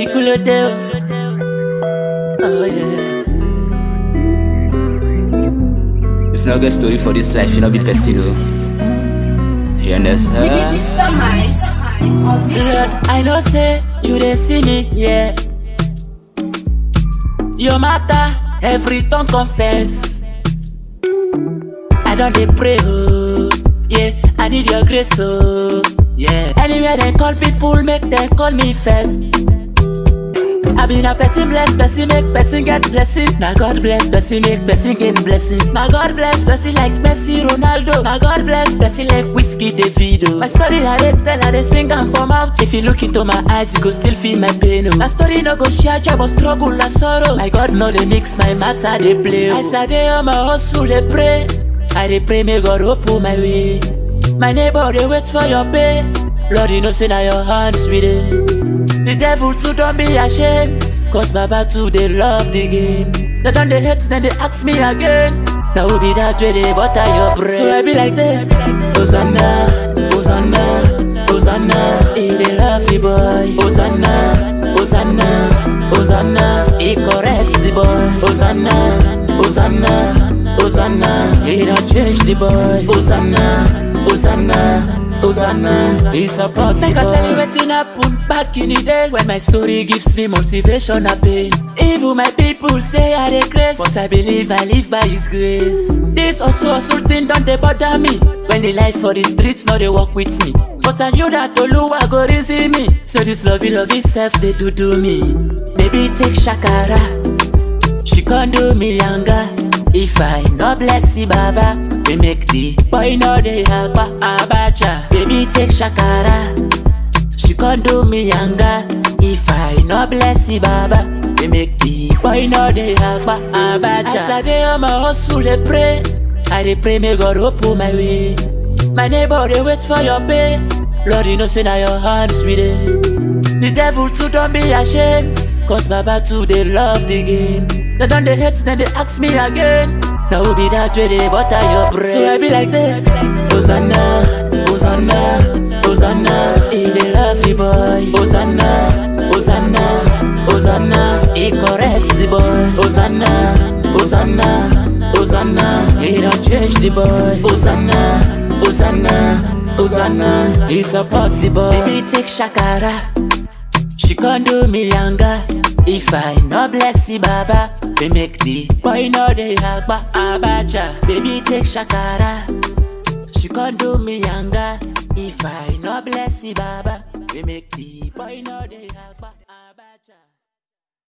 Ikulode. Oh yeah. If no get story for this life, you no be person. oh. You understand? Sister Mice on this Lord, I know say you dey see me, yeah. Your matter, every tongue confess. I don't dey pray, oh, yeah. I need your grace, oh, yeah. Anywhere they call people, make them call me first. I been a person bless, person make person get blessing. Now God bless, person make person gain blessing. Now God bless, person like Messi, Ronaldo. Now God bless, person like Whiskey, Davido. My story I dey tell, I dey sing and from out. If you look into my eyes, you go still feel my pain. Oh. My story no go share joy, but struggle and sorrow. My God know they mix my matter, they play. Oh. As I dey on my hustle, they pray. I dey pray, may God open my way. My neighbor, they wait for your pay. Lord, you know, say now your hands with it. The devil too don't be ashamed Cause Baba too they love the game They done the hate then they ask me again Now who be that way they butter your brain So I be like say Hosanna, Hosanna, Hosanna He they love the boy Hosanna, Hosanna, Hosanna He correct the boy Hosanna, Hosanna, Hosanna He don't change the boy Hosanna, Hosanna Hosanna, he support Make I tell you wetin happen back in the days When my story gives me motivation and pain Even my people say I dey craze But I believe I live by his grace This also also thing don't dey bother me When the life for the streets no dey work with me But I knew that Oluwa go reason me So this lovey lovey self they do do me Baby take shakara She can't do me younger If I no bless you, Baba We make the boy no dey agba abacha Baby take shakara She can't do me younger If I no bless you, Baba We make the boy no dey agba abacha As I dey on my hustle dey pray I dey pray may God open my way My neighbor dey wait for your pay Lord you know say na your hands with it The devil too don't be ashamed Cause Baba too they love the game They done the hate then they ask me again Now who be that way they butter your brain So I be like say Hosanna, Hosanna, Hosanna He they love the boy Hosanna, Hosanna, Hosanna He correct the boy Hosanna, Hosanna, Hosanna He don't change the boy Hosanna, Hosanna, Hosanna He support the boy Baby take shakara she can't do me younger If I no bless you, Baba We make the boy no dey agba abacha Baby take shakara She can't do me younger If I no bless you, Baba We make the boy no dey agba